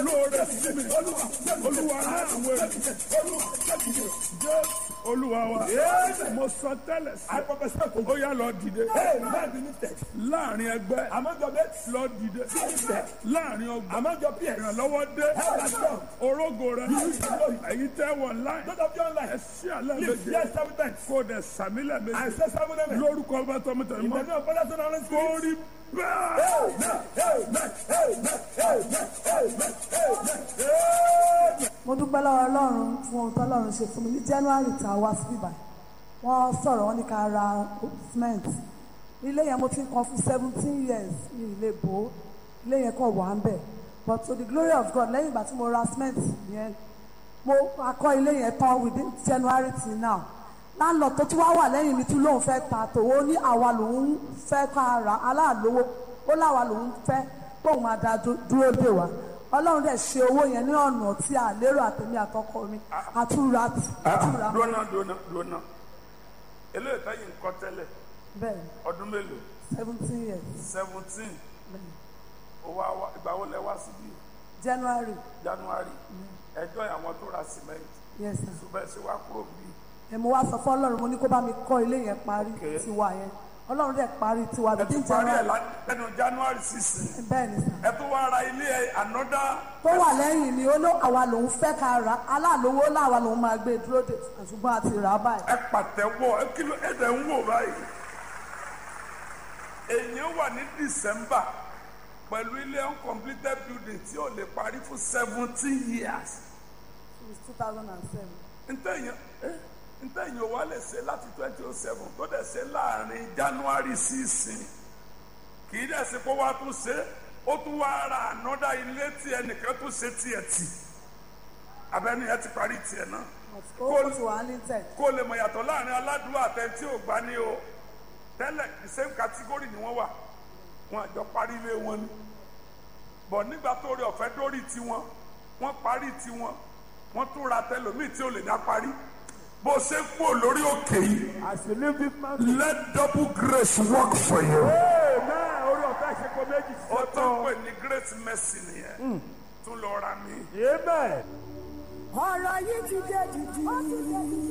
lóore sí mi olúwa rán àwọn ènìyàn jẹ́ olúwa wa mo sọ tẹ́lẹ̀ I sí prophesy to ó yá lọ dìde Hey, man be lifted. láàrin ẹgbẹ́ Among your mates, lọ dìde lifted. láàrin ọgbà Among your peers, ìrànlọ́wọ́ dé help has come. orógo rẹ èyí tẹ́ wọ̀ láì Those of you online, ẹ sí àlẹ́ lift méje yes seven times. kó o dẹ̀ sàmílẹ̀ I méje say seven amen. lórúkọ ọba tọmọtọ In the mọ́ name of Father, Son, and Holy kó Spirit. rí bẹ́ẹ̀. Amen, amen, amen, amen, amen, amen. mo dúpẹ́ lọ́wọ́ ọlọ́run fún ohun tó ọlọ́run ṣe fún mi ní january tá a wá sí ibà wọ́n sọ̀rọ̀ wọ́n ní ká ra cement ilé yẹn mo ti ń kan fún seventeen years ní ilé bò ó ilé yẹn kàn wà ń bẹ̀ but to the glory of God lẹ́yìn ìgbà tí mo ra cement yẹn mo akọ́ ilé yẹn tán within january till now landlord tó tún wá wà lẹ́yìn mi tún lóun fẹ́ ta tòun ní àwa lòun fẹ́ ká ra aláàlówó ó láwa lòun fẹ́ tóun máa da dú- dúró dè wá ọlọ́run dẹ̀ ṣe owó yẹn ní ọ̀nà tí a lérò àtẹ̀mí àtọkọ mi àtúra àtúra dúnà dúnà dúnà eléyìí táyì ń kọ́ tẹ́lẹ̀ bẹ́ẹ̀ ọdún mélòó seventeen years seventeen bẹ́ẹ̀ owó àwa ìgbà wo lẹ wá síbí january january ẹjọ́ àwọn tó ra cement yes sir ṣùgbọ́n ẹ ṣe wá kúrò bí ẹ̀ mo wá sọ fún ọlọ́run mo ní kó bá mi kọ́ ilé yẹn parí Okay. tiwa yẹn ọlọ́run dẹ̀ parí tiwa ẹ bíi tún parí ẹ january lá- lẹ́nu january sixteen bẹ́ẹ̀ ni sir. ẹ tún wá ra ilé ẹ ànọ́dá tó wà lẹ́yìn ni ó ló àwa lòun fẹ́ ká ra aláàlówó láwa lòun máa gbé dúró de ṣùgbọ́n àti rà á báyìí. ẹ pàtẹ́wọ́ ẹ kìlọ̀ ẹ dẹ̀ ń wò báyìí èèyàn wà ní december pẹ̀lú ilé uncompleted building tí ò lè parí fún seventeen years since two thousand and seven. ntẹ̀yìn eh, ntẹ̀yìn wa lè ṣe láti twenty oh seven tó dẹ̀ ṣe láàrin january sísìn kì í dẹ̀ ṣe kó wá tún ṣe ó tún wá ra ànọ́dá ilé tí ẹnìkan tún ṣe tiẹ̀ tì abẹ́ni ẹ ti parí tiẹ̀ náà ó ti wà ní tẹ̀. kó lè mọ̀ yàtọ̀ láàrin aládùúgbò àtẹ̀tí ò gbá ní o tẹ́lẹ̀ the same category ni wọ́n wà wọn àjọ parí ilé wọn ni bọ̀ nígbà tó rí ọ̀fẹ́ dórí tiwọn wọ́n parí tiwọn wọ́n tún ra tẹlòmíì tí ò lè dá parí bó ṣe ń kú lórí òkè yìí As you live this man, let double grace work for you. amen. Orí ọ̀fẹ́ ṣe kó méjì sí ó tán ọ̀tọ̀. pè ní great mercy nìyẹn tún lọ ra mi. Amen. ọ̀rọ̀ yìí ti dé dìdì.